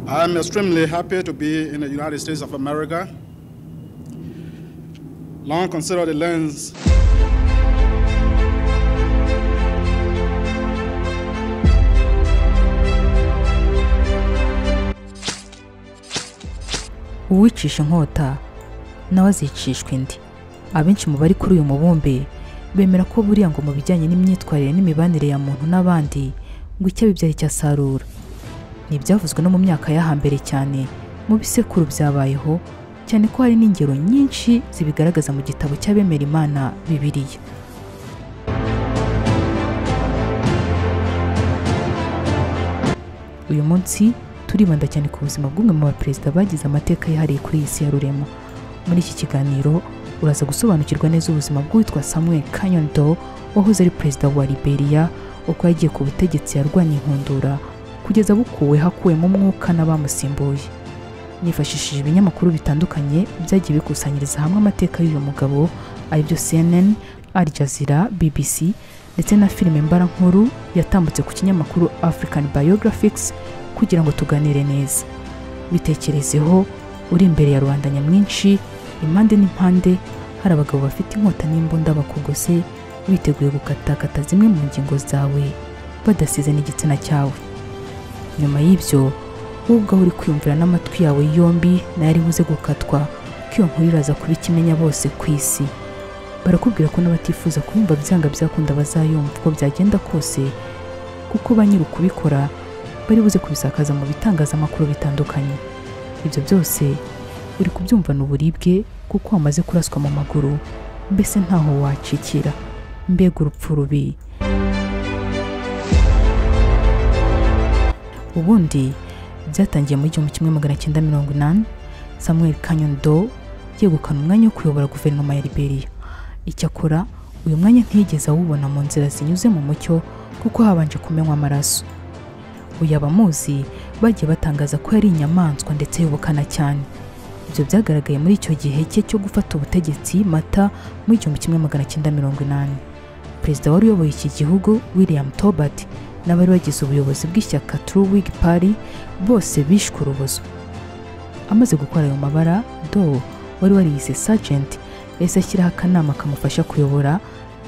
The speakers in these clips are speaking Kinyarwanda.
I'm extremely happy to be in the United States of America. Long considered the lens uwicisha inkota nawe azicishwa indi abenshi mu bari kuri uyu mubumbe bemera ko buriya ngo mu bijyanye n'imyitwarire n'imibanire ya muntu n'abandi ngo icyabibyaye icyasarura ni ibyavuzwe no mu myaka yo hambere cyane mu bisekuru byabayeho cyane ko hari n'ingero nyinshi zibigaragaza mu gitabo cy'abemera imana bibiriya uyu munsi turibanda cyane ku buzima bw'umwe mu baperezida bagize amateka yihariye kuri iyi si ya rurema muri iki kiganiro uraza gusobanukirwa neza ubuzima bw'uwitwa samuel kanyondo wahoze ari perezida wa liberia ubwo yagiye ku butegetsi yarwanya inkundura kugeza bukuwe hakuwemo umwuka n'abamusimbuye nifashishije ibinyamakuru bitandukanye byagiye bikusanyiriza hamwe amateka y'uyu mugabo aribyo cnn al jazeera bbc ndetse na filime mbarankuru yatambutse ku kinyamakuru african biographics kugira ngo tuganire neza bitekerezeho uri imbere ya rubanda nyamwinshi impande n'impande hari abagabo bafite inkota n'imbunda bakugose biteguye gukatakata zimwe mu ngingo zawe badasize n'igitsina cyawe nyuma y'ibyo wowe ubwawe uri kwiyumvira n'amatwi yawe yombi nayo ari buze gukatwa ko iyo nkuru iraza kuba ikimenya bose ku isi barakubwira ko n'abatifuza kubumva byanga byakunda bazayumva uko byagenda kose kuko ba nyiri ukubikora bari buze kubisakaza mu bitangazamakuru bitandukanye ibyo byose uri kubyumvana uburibwe kuko wamaze kuraswa mu maguru mbese ntaho wacikira mbega urupfu rubi ubundi byatangiye mu gihumbi kimwe magana cyenda mirongo inani samuel kanyondo yegukana umwanya wo kuyobora guverinoma ya liberia icyakora uyu mwanya ntiyigeze awubona mu nzira zinyuze mu mucyo kuko habanje kumenywa amaraso uyu abamuzi bagiye batangaza ko yari inyamaswa ndetse yubukana cyane ibyo byagaragaye muri icyo gihe cye cyo gufata ubutegetsi mata mu igihumbi kimwe magana cyenda mirongo inani perezida wari uyoboye iki gihugu william tobert n'abari bagize ubuyobozi bw'ishyaka true wig party bose bishwe urubozo amaze gukora ayo mabara do wari wariyise sergeant yahise ashyiraho akanama kamufasha kuyobora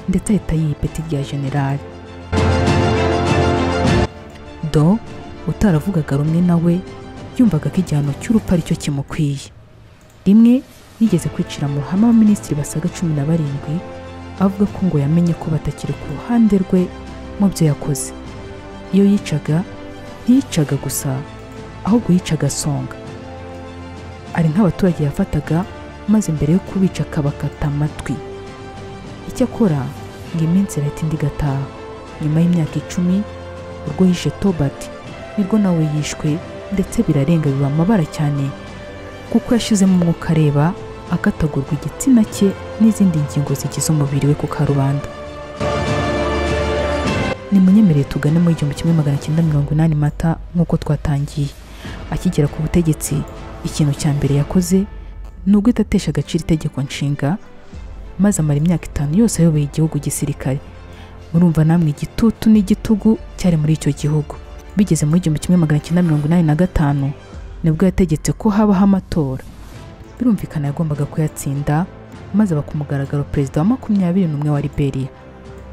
ndetse ahita yiha ipeti rya generali do utaravugaga rumwe nawe yumvaga ko igihano cy'urupfu ari cyo kimukwiye rimwe yigeze kwicira mu ruhame abaminisitiri basaga cumi na barindwi avuga ko ngo yamenye ko batakiri ku ruhande rwe mu byo yakoze iyo yicaga ntiyicaga gusa ahubwo yicaga songa ari nk'abaturage yafataga maze mbere yo kubica akabakata amatwi icyakora ngo iminsi irahita indi igataha nyuma y'imyaka icumi urwo yishe tobert nirwo nawe yishwe ndetse birarenga biba amabara cyane kuko yashyizemo umwuka areba akatagurwa igitsina cye n'izindi ngingo zigize umubiri we ku karubanda nimunyemereye tugane mu igihumbi kimwe magana cyenda mirongo inani mata nk'uko twatangiye akigera ku butegetsi ikintu cya mbere yakoze ni uguhita atesha agaciro itegeko nshinga maze amara imyaka itanu yose ayoboye igihugu gisirikare murumva namwe igitutu n'igitugu cyari muri icyo gihugu bigeze mu igihumbi kimwe magana cyenda mirongo inani na gatanu nibwo yategetse ko habaho amatora birumvikana yagombaga kuyatsinda maze aba ku mugaragaro perezida wa makumyabiri n'umwe wa liberia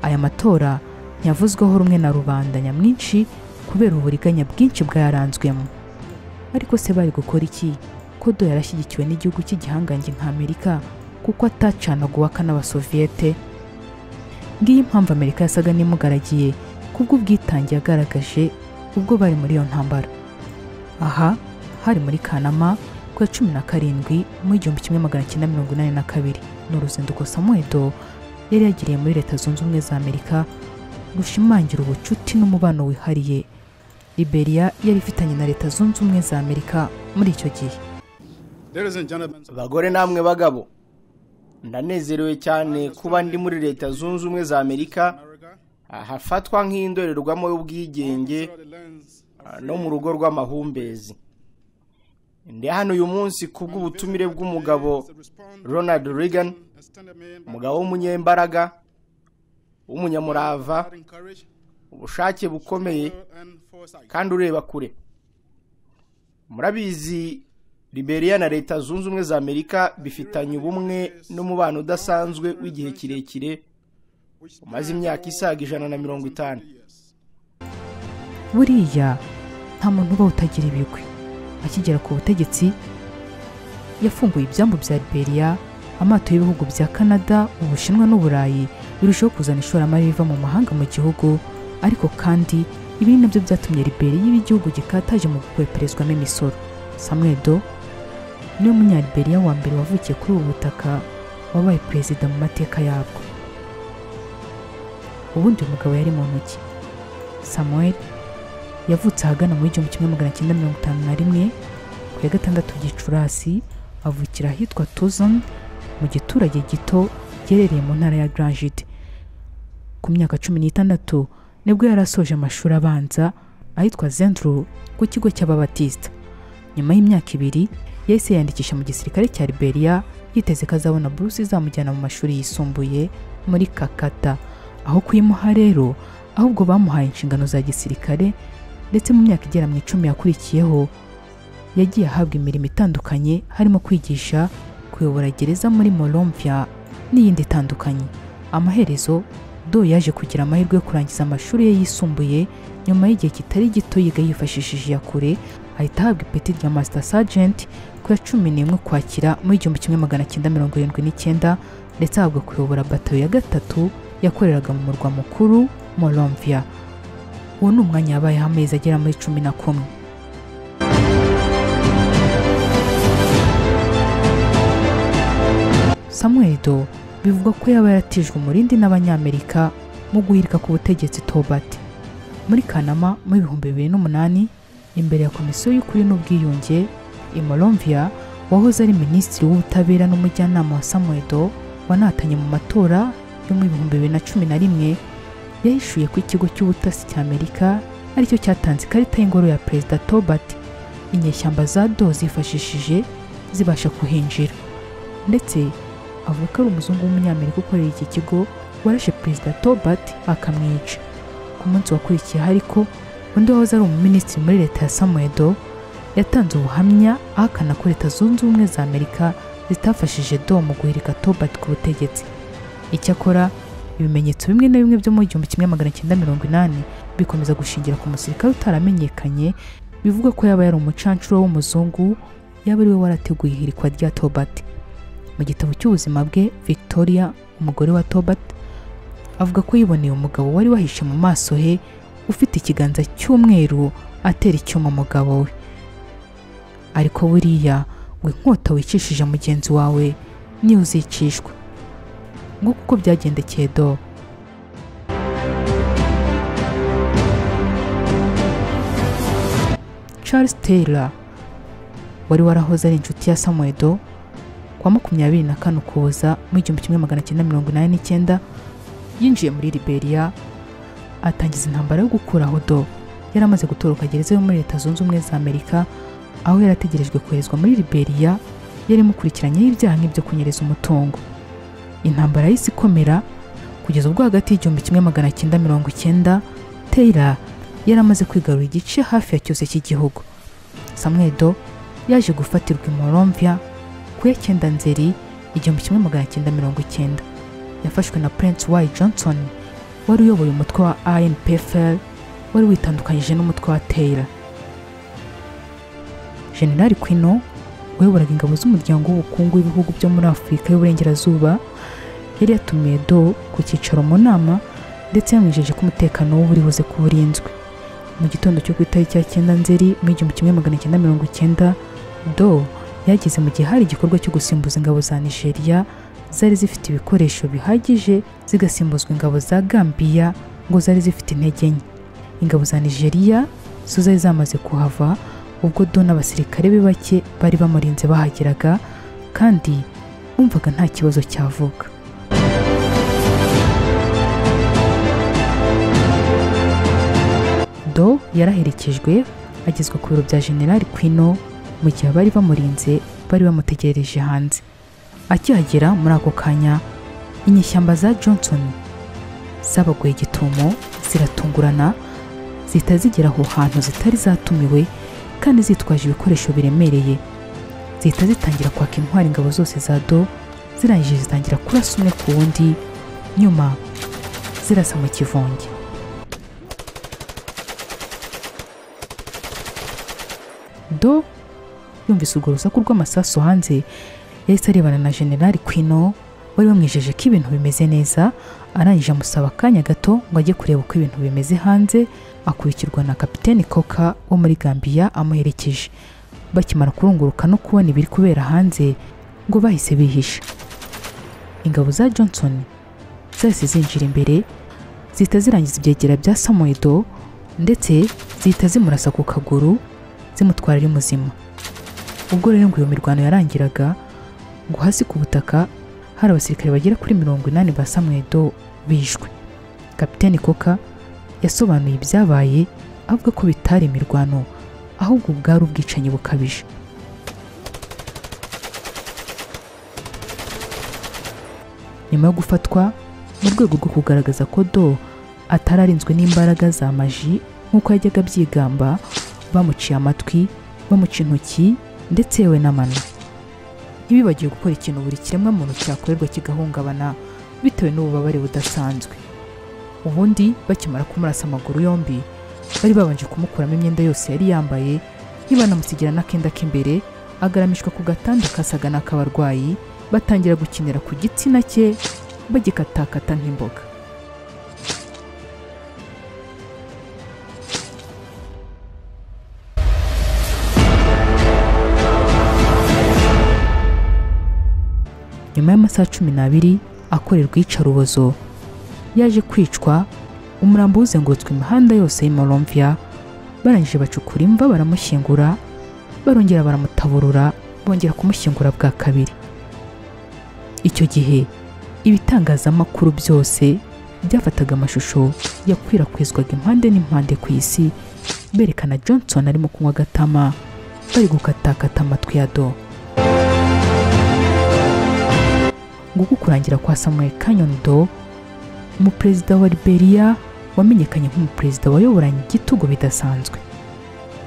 aya matora ntiyavuzweho rumwe na rubanda nyamwinshi kubera uburiganya bwinshi bwayaranzwemo ariko se bari gukora iki ko do yarashyigikiwe n'igihugu cy'igihangange nka amerika kuko atacanaga uwaka n'abasoviyete ngiyi impamvu amerika yasaga n'imugaragiye kubw'ubwitange yagaragaje ubwo bari muri iyo ntambara aha hari muri kanama ku ya cumi na karindwi mu igihumbi kimwe magana cyenda mirongo inani na kabiri ni uruzinduko samuedo yari yagiriye muri leta zunze ubumwe za amerika rushimangira ubucuti n'umubano wihariye liberia yari ifitanye na leta zunze ubumwe za amerika muri icyo gihe Ladies and gentlemen, abagore namwe bagabo ndanezerewe cyane kuba ndi muri leta zunze ubumwe za amerika America, ahafatwa nk'indorerwamo y'ubwigenge through the lens ah, no mu rugo rw'amahumbezi ndi hano uyu munsi kubw'ubutumire bw'umugabo ronald reagan extended me my umugabo w'umunyembaraga w'umunyamurava guiding courage ubushake bukomeye and foresight. kandi ureba kure murabizi liberia na leta zunze ubumwe za amerika bifitanye ubumwe n'umubano udasanzwe w'igihe kirekire umaze imyaka isaga ijana na mirongo itanu buriya nta muntu uba utagira ibigwi akigera ku butegetsi yafunguye ibyambu bya liberia amato y'ibihugu bya canada ubushinwa n'uburayi birushaho kuzana ishoramari riva mu mahanga mu gihugu ariko kandi ibi ni nabyo byatumye liberia iba igihugu gikataje mu gukweperezwamo imisoro samuel do niwe munyaliberiya wa mbere wavukiye kuri ubu butaka wabaye perezida mu mateka yabwo ubundi uyu mugabo yari mu ntoki samuel yavutse ahagana muri igihumbi kimwe magana cyenda mirongo itanu na rimwe ku ya gatandatu gicurasi avukira ahitwa tuzon mu giturage gito giherereye mu ntara ya granjide ku myaka cumi n'itandatu nibwo yari asoje amashuri abanza ahitwa zendru ku kigo cy'ababatisita nyuma y'imyaka ibiri yahise yiyandikisha mu gisirikare cya liberia yiteze ko azabona buruse izamujyana mu mashuri yisumbuye muri kakata aho kuyimuha rero ahubwo bamuhaye inshingano za gisirikare ndetse mu myaka igera mu icumi yakurikiyeho yagiye ahabwa imirimo itandukanye harimo kwigisha kuyobora gereza muri morombya n'iyindi itandukanye amaherezo do yaje kugira amahirwe yo kurangiza amashuri ye yisumbuye nyuma y'igihe kitari gito yiga yifashishije iya kure ahita ahabwa ipeti rya masita sajenti ku ya cumi n'imwe ukwakira muri igihumbi kimwe magana cyenda mirongo irindwi n'icyenda ndetse ahabwa kuyobora batayo ya gatatu yakoreraga mu murwa mukuru morombya uwo ni umwanya yabayeho amezi agera muri cumi na kumwe samuel do bivugwa ko yaba yaratijwe umurindi n'abanyamerika mu guhirika ku butegetsi tobat muri kanama mu bihumbi bibiri n'umunani imbere ya komisiyo y'ukuri n'ubwiyunge imorombia wahoze ari minisitiri w'ubutabera n'umujyanama wa samuel do wanatanye mu matora yo mu bihumbi bibiri na cumi na rimwe yahishuye ko ikigo cy'ubutasi cy'amerika aricyo cyatanze ikarita y'ingoro ya perezida tobat inyeshyamba za do zifashishije zibasha kuhinjira ndetse avuga ko ari umuzungu w'umunyamerika ukorera iki kigo warashe perezida tobat akamwica ku munsi wakurikiyeho ariko undi wahoze ari umuminisitiri muri leta ya samuel do yatanze ubuhamya ahakana ko leta zunze ubumwe za amerika zitafashije do mu guhirika tobat ku butegetsi icyakora ibimenyetso bimwe na bimwe byo mu gihumbi kimwe magana cyenda mirongo inani bikomeza gushingira ku musirikare utaramenyekanye bivuga ko yaba yari umucancuro w'umuzungu yaba ari we warateguye ihirikwa rya tobat mu gitabo cy'ubuzima bwe victoria umugore wa tobat avuga ko yiboneye umugabo wari wahishe mu maso he ufite ikiganza cy'umweru atera icyuma umugabo we ariko buriya ngo inkota wicishije mugenzi wawe niyo uzicishwa nguko uko byagendekeye do charles taylor wari warahoze ari inshuti ya samuel do kuwa makumyabiri na kane ukuboza mu igihumbi kimwe magana cyenda mirongo inani n'icyenda yinjiye muri liberia atangiza intambara yo gukuraho do yari amaze gutoroka gereza yo muri leta zunze ubumwe za amerika aho yari ategerejwe koherezwa muri liberia yari imukurikiranyeho ibyaha nk'ibyo kunyereza umutungo intambara y'isi ikomera kugeza ubwo hagati y'igihumbi kimwe magana cyenda mirongo icyenda teyira yari amaze kwigarura igice hafi ya cyose cy'igihugu samuel do yaje gufatirwa i morombya ku ya cyenda nzeri igihumbi kimwe magana cyenda mirongo icyenda yafashwe na prince y johnson wari uyoboye umutwe wa anpfl wari witandukanyije n'umutwe wa taylor generali kwino wayoboraga ingabo z'umuryango w'ubukungu w'ibihugu byo muri afurika y'uburengerazuba yari yatumiye do ku cyicaro mu nama ndetse yamwijeje ko umutekano we uri buze kuba urinzwe mu gitondo cyo ku itariki ya cyenda nzeri mu igihumbi kimwe magana cyenda mirongo icyenda do yageze mu gihe hari igikorwa cyo gusimbuza ingabo za nigeria zari zifite ibikoresho bihagije zigasimbuzwa ingabo za gambia ngo zari zifite intege nke ingabo za nigeria zo zari zamaze kuhava ubwo do n'abasirikare be bake bari bamurinze bahageraga kandi bumvaga nta kibazo cyavuka do yaraherekejwe agezwa ku biro bya generali kwino mu gihe abari bamurinze bari bamutegerereje hanze akihagera muri ako kanya inyeshyamba za johnson zabaguye igitumo ziratungurana zihita zigera aho hantu zitari zatumiwe kandi zitwaje ibikoresho biremereye zihita zitangira kwaka intwara ingabo zose za do zirangije zitangira kurasa umwe ku wundi nyuma zirasa mu kivunge do yumvise urwo rusaku rw'amasasu hanze yahise arebana na generali kwino wari wamwijeje ko ibintu bimeze neza arangije amusaba akanya gato ngo ajye kureba uko ibintu bimeze hanze akurikirwa na kapiteni koka wo muri gambiya amuherekeje bakimara kurunguruka no kubona ibiri kubera hanze ngo bahise bihisha ingabo za johnson zahise zinjira imbere zihita zirangiza ibyegera bya samuedo ndetse zihita zimurasa ku kaguru zimutwara ari muzima ubwo rero ngo iyo mirwano yarangiraga ngo hasi ku butaka hari abasirikare bagera kuri mirongo inani ba samuedo bishwe kapiteni koka yasobanuye ibyabaye avuga ko bitari imirwano ahubwo bwari ubwicanyi bukabije nyuma yo gufatwa mu rwego rwo kugaragaza ko do atari arinzwe n'imbaraga za maji nk'uko yajyaga abyigamba bamuciye amatwi bamuca intoki ndetse yewe n'amano ntibibagiwe gukora ikintu buri kiremwa muntu cyakorerwa kigahungabana bitewe n'ububabare budasanzwe ubundi bakimara kumurasa amaguru yombi bari babanje kumukuramo imyenda yose yari yambaye ntibanamusigira n'akenda k'imbere agaramishwa ku gatanda kasaga n'ak'abarwayi batangira gukinira ku gitsina cye bagikatakata nk'imboga nyuma y'amasaha cumi n'abiri akorerwa iyicarubozo yaje kwicwa umurambo uzengurutswe imihanda yose y'imoromvya barangije bacukura imva baramushyingura barongera baramutaburura bongera kumushyingura bwa kabiri icyo gihe ibitangazamakuru byose byafataga amashusho yakwirakwizwaga impande n'impande ku isi berekana johnson arimo kunywa agatama bari gukatakata amatwi ya do nguko kurangira kwa samuel canyon do umuperezida wa liberia wamenyekanye nk'umuperezida wayoboranye igitugu bidasanzwe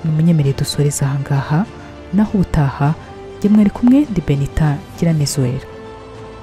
nimunyemereye dusoreze ahangaha naho ubutaha gemwe ari kumwe ndi benita giranezwera